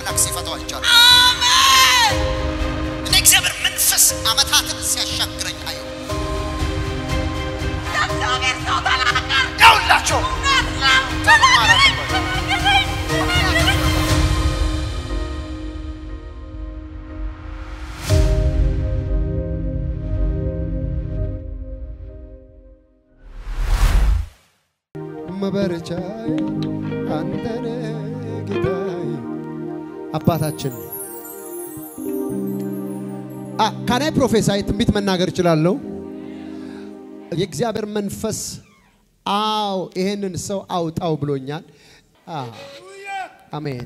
አምላክ ሲፈታው አይቻልም። አሜን እኔ እግዚአብሔር መንፈስ ዓመታትን ሲያሻግረኝ አየሁ። እግዚአብሔር ሰው ተናገር ያውላቸው እውነት ነው ተናገረኝ ተናገረኝ ተናገረኝ መበረቻዬ አንተነ ጌታዬ አባታችን ካናይ ፕሮፌሳይ ትንቢት መናገር እችላለሁ። የእግዚአብሔር መንፈስ አዎ ይሄንን ሰው አውጣው ብሎኛል። አ፣ አሜን።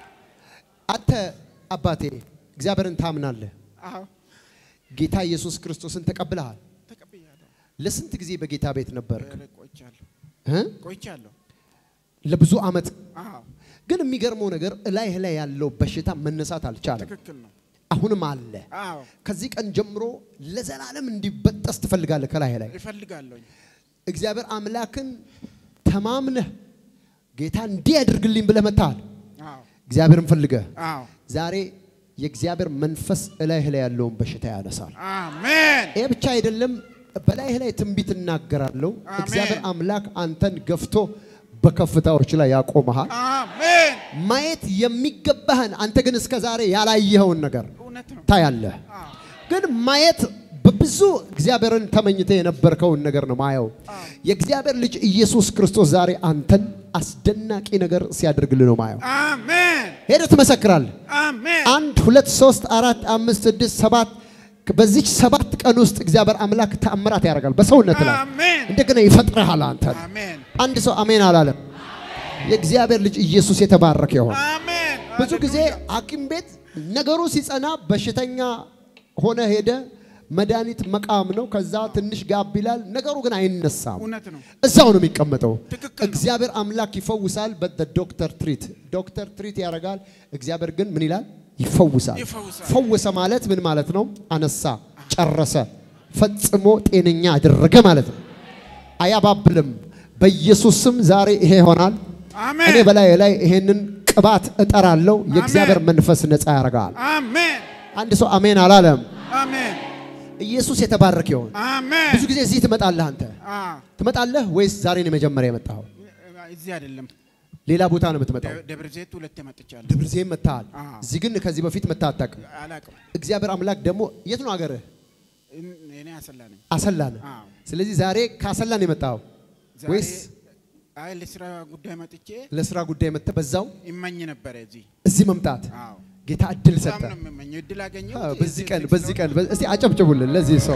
አንተ አባቴ እግዚአብሔርን ታምናለህ። አዎ ጌታ ኢየሱስ ክርስቶስን ተቀብለሃል። ተቀብያለሁ። ለስንት ጊዜ በጌታ ቤት ነበርክ? ኧረ ቆይቻለሁ እ? ቆይቻለሁ። ለብዙ ዓመት አዎ ግን የሚገርመው ነገር እላይህ ላይ ያለው በሽታ መነሳት አልቻለም። ትክክል ነው። አሁንም አለ። አዎ ከዚህ ቀን ጀምሮ ለዘላለም እንዲበጠስ ትፈልጋለህ ከላይ ላይ እፈልጋለሁኝ። እግዚአብሔር አምላክን ተማምነህ ጌታ እንዲህ ያድርግልኝ ብለህ መጥተሃል። አዎ እግዚአብሔርን ፈልገህ አዎ ዛሬ የእግዚአብሔር መንፈስ እላይህ ላይ ያለውን በሽታ ያነሳል። አሜን ይህ ብቻ አይደለም፣ በላይህ ላይ ትንቢት እናገራለሁ። አሜን። እግዚአብሔር አምላክ አንተን ገፍቶ በከፍታዎች ላይ ያቆመሃል። አሜን። ማየት የሚገባህን አንተ ግን እስከ ዛሬ ያላየኸውን ነገር እውነት ነው። ታያለህ። አዎ ግን ማየት በብዙ እግዚአብሔርን ተመኝተ የነበርከውን ነገር ነው ማየው። የእግዚአብሔር ልጅ ኢየሱስ ክርስቶስ ዛሬ አንተን አስደናቂ ነገር ሲያደርግልህ ነው ማየው። አሜን ሄደህ ትመሰክራለህ። አሜን አንድ ሁለት ሶስት አራት አምስት ስድስት ሰባት በዚች ሰባት ቀን ውስጥ እግዚአብሔር አምላክ ተአምራት ያደርጋል በሰውነት ላይ አሜን እንደገና ይፈጥረሃል አንተን። አሜን አንድ ሰው አሜን አላለም። የእግዚአብሔር ልጅ ኢየሱስ የተባረከ ይሆን። አሜን። ብዙ ጊዜ ሃሌሉያ። ሐኪም ቤት ነገሩ ሲጸና በሽተኛ ሆነ ሄደ መድኃኒት መቃም ነው። ከዛ ትንሽ ጋብ ይላል። ነገሩ ግን አይነሳም። እውነት ነው። እዛው ነው የሚቀመጠው። ትክክል ነው። እግዚአብሔር አምላክ ይፈውሳል። ዶክተር ትሪት ዶክተር ትሪት ያደርጋል። እግዚአብሔር ግን ምን ይላል? ይፈውሳል። ይፈውሳል። ፈወሰ ማለት ምን ማለት ነው? አነሳ፣ ጨረሰ፣ ፈጽሞ ጤነኛ አደረገ ማለት ነው። አያባብልም። በኢየሱስ ስም ዛሬ ይሄ ይሆናል። አሜን እኔ በላይ ላይ ይሄንን ቅባት እጠራለሁ። የእግዚአብሔር አሜን። መንፈስ ነፃ ያደርጋል። አሜን አንድ ሰው አሜን አላለም። አሜን ኢየሱስ የተባረከ ይሆን። አሜን ብዙ ጊዜ እዚህ ትመጣለህ አንተ አዎ ትመጣለህ ወይስ ዛሬ ነው የመጀመሪያ የመጣኸው? እዚህ አይደለም ሌላ ቦታ ነው የምትመጣው? ደ- ደብረ ዘይት ሁለቴ መጥቻለሁ። ደብረ ዘይት መጥተሃል። አዎ። እዚህ ግን ከዚህ በፊት መጥተህ አታውቅም። አላውቅም። እግዚአብሔር አምላክ ደግሞ የት ነው ሀገርህ? እን- እኔ አሰላ ነኝ። አሰላ ነህ። አዎ። ስለዚህ ዛሬ ከአሰላ ነው የመጣኸው ዛሬ ወይስ አይ ለስራ ጉዳይ መጥቼ ለስራ ጉዳይ መጥተህ በዛው ይመኝ ነበረ እዚህ። እዚህ መምጣት አዎ ጌታ እድል በጣም ሰጠ። ነው የምመኘው። እድል አገኘሁ። አዎ፣ በዚህ ቀን በዚህ ቀን በ- እስቲ አጨብጭቡልን ለዚህ ሰው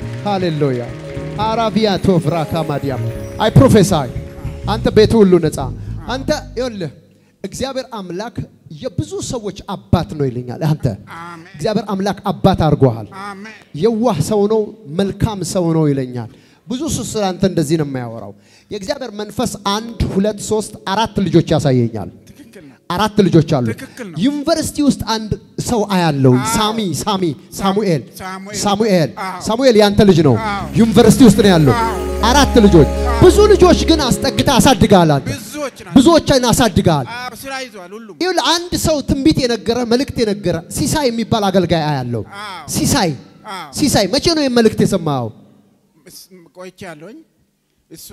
ሃሌሉያ። አራቢያ ቶፍራ ካማዲያም አይ ፕሮፌሳይ አንተ ቤቱ ሁሉ ነፃ አንተ ይኸውልህ እግዚአብሔር አምላክ የብዙ ሰዎች አባት ነው ይለኛል። አንተ አሜን እግዚአብሔር አምላክ አባት አድርጎሃል። አሜን የዋህ ሰው ነው፣ መልካም ሰው ነው ይለኛል። ብዙ ሰው ስለ አንተ እንደዚህ ነው የሚያወራው። የእግዚአብሔር መንፈስ አንድ ሁለት ሶስት አራት ልጆች ያሳየኛል። ትክክል ነው። አራት ልጆች አሉ። ትክክል ነው። ዩኒቨርሲቲ ውስጥ አንድ ሰው አያለው። አዎ። ሳሚ ሳሚ ሳሙኤል ሳሙኤል። ሳሙኤል አዎ። ሳሙኤል ያንተ ልጅ ነው። አዎ። ዩኒቨርሲቲ ውስጥ ነው ያለው። አዎ። አራት ልጆች ብዙ ልጆች ግን አስጠግታ አሳድገሃል። አንተ ብዙዎች ናቸው። ብዙዎችን አሳድገሃል። አዎ ስራ ይዟል ሁሉም። ይኸውልህ አንድ ሰው ትንቢት የነገረ መልእክት የነገረ ሲሳይ የሚባል አገልጋይ አያለው። አዎ። ሲሳይ አዎ ሲሳይ መቼ ነው ይህን መልእክት የሰማኸው? እስ- ቆይቻለሁኝ። እሱ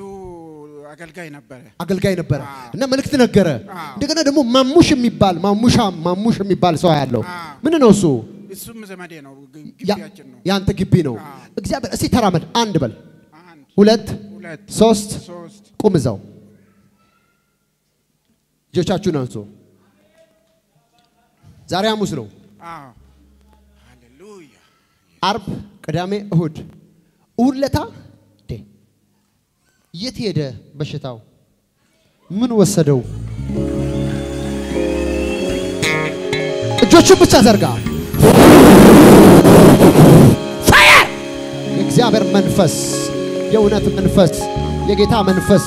አገልጋይ ነበረ። አገልጋይ ነበረ አዎ። እና መልእክት ነገረ። አዎ። እንደገና ደግሞ ማሙሽ የሚባል ማሙሻ ማሙሽ የሚባል ሰው ያለው አዎ። ምን ነው እሱ? እሱም ዘመዴ ነው። ግ- ያ- ግቢያችን ነው። ያንተ ግቢ ነው። አዎ። እግዚአብሔር እስቲ ተራመድ። አንድ በል፣ አንድ ሁለት፣ ሁለት ሶስት፣ ሶስት ቁም እዛው። እጆቻችሁን አንሱ። ዛሬ ሐሙስ ነው። አዎ ሃሌሉያ አርብ፣ ቅዳሜ፣ እሁድ እሁድ ለታ ዴ የት ሄደ በሽታው? ምን ወሰደው? እጆቹን ብቻ ዘርጋ። ፋየር! የእግዚአብሔር መንፈስ፣ የእውነት መንፈስ፣ የጌታ መንፈስ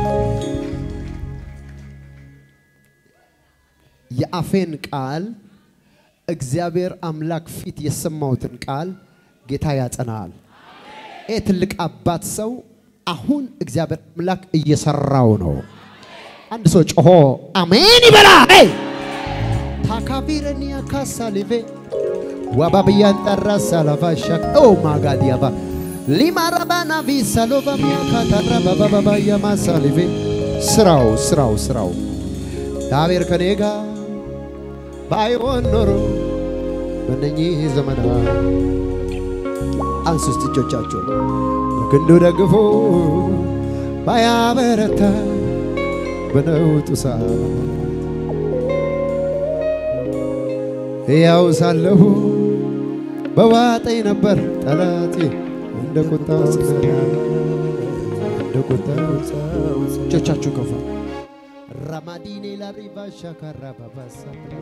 የአፌን ቃል እግዚአብሔር አምላክ ፊት የሰማሁትን ቃል ጌታ ያጸናል። ይህ ትልቅ አባት ሰው አሁን እግዚአብሔር አምላክ እየሰራው ነው። አንድ ሰው ጮሆ አሜን ይበላ። ሄይ! ሻካቢረኒያ ካሳሊቬ ዋባብያን ጠራ ሳላቫሻ ኦ ማጋዲያባ ሊማራባና ቪሳሎቫሚያ ካታራ ባባባባያ ማሳሊቬ ስራው ስራው ስራው እግዚአብሔር ከኔ ጋር ባይሆን ኖሮ በእነኚህ ዘመናት አንሱ እስቲ እጆቻችሁን በክንዱ ደግፎ ባያበረታ በነውጡ ሰዓት ሕያው ሳለሁ በዋጠኝ ነበር ጠላቴ እንደ ቁጣ እንደ ቁጣ እጆቻችሁ ከፋ ራማዲኔ ላሪባ ሻካራ ባባሳ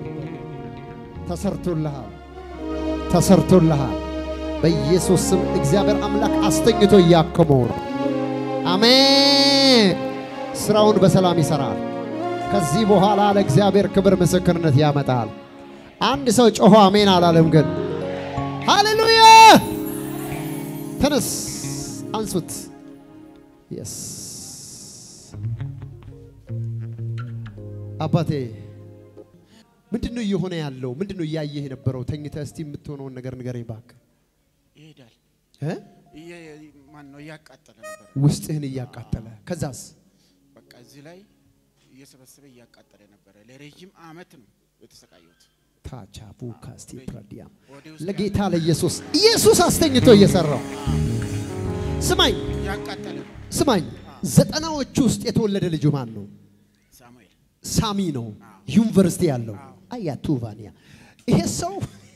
ተሰርቶልሃል፣ ተሰርቶልሃል። በኢየሱስ ስም እግዚአብሔር አምላክ አስተኝቶ እያከመው ነው። አሜን። ስራውን በሰላም ይሰራል። ከዚህ በኋላ ለእግዚአብሔር ክብር ምስክርነት ያመጣል። አንድ ሰው ጮሆ አሜን አላለም ግን። ሃሌሉያ! ተነስ፣ አንሱት። የስ አባቴ ምንድን ነው እየሆነ ያለው? ምንድን ነው እያየህ የነበረው? ተኝተህ እስቲ የምትሆነውን ነገር ንገረኝ እባክህ። ይሄዳል። እ? እየ- ማን ነው እያቃጠለ ነበር። ውስጥህን እያቃጠለ ከዛስ በቃ እዚህ ላይ እየሰበሰበ እያቃጠለ ነበረ። ለረጅም አመት ነው የተሰቃየሁት። ታቻቡ ካስቲ ፕራዲያም ወደ ውስጥ ለጌታ ለኢየሱስ ኢየሱስ አስተኝቶ እየሰራው ስማኝ እያቃጠለ ነው። ስማኝ ዘጠናዎቹ ውስጥ የተወለደ ልጁ ማን ነው? ሳሙኤል ሳሚ ነው ዩኒቨርሲቲ ያለው አያ ቱቫኒያ ይሄ ሰው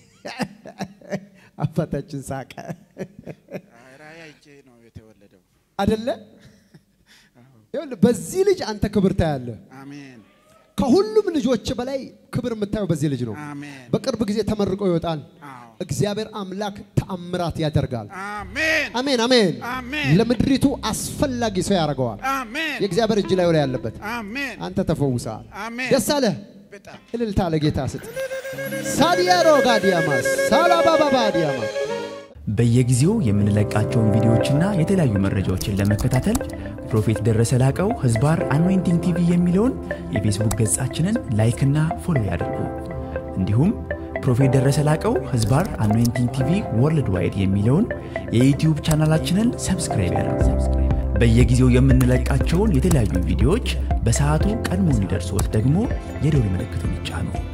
አባታችን ሳቀ ራእይ አይቼ ነው የተወለደው። አደለ ይኸውልህ በዚህ ልጅ አንተ ክብር ታያለህ አሜን ከሁሉም ልጆች በላይ ክብር የምታየው በዚህ ልጅ ነው አሜን በቅርብ ጊዜ ተመርቆ ይወጣል አዎ እግዚአብሔር አምላክ ተአምራት ያደርጋል አሜን አሜን አሜን አሜን ለምድሪቱ አስፈላጊ ሰው ያደርገዋል አሜን የእግዚአብሔር እጅ ላይ ላይ ያለበት አሜን አንተ ተፈውሰሃል አሜን ደስ አለህ በጣም እልልታ ለጌታ ስጥ ሳዲያሮ ጋዲያማስ ሳላባባባ ዲያማስ በየጊዜው የምንለቃቸውን ቪዲዮዎችና የተለያዩ መረጃዎችን ለመከታተል ፕሮፌት ደረሰ ላቀው ህዝባር አኖይንቲንግ ቲቪ የሚለውን የፌስቡክ ገጻችንን ላይክና ፎሎ ያድርጉ። እንዲሁም ፕሮፌት ደረሰ ላቀው ህዝባር አኖይንቲንግ ቲቪ ወርልድ ዋይድ የሚለውን የዩትዩብ ቻናላችንን ሰብስክራይብ ያድርጉ። በየጊዜው የምንለቃቸውን የተለያዩ ቪዲዮዎች በሰዓቱ ቀድሞ እንዲደርሶት ደግሞ የደውል ምልክቱን ይጫኑ።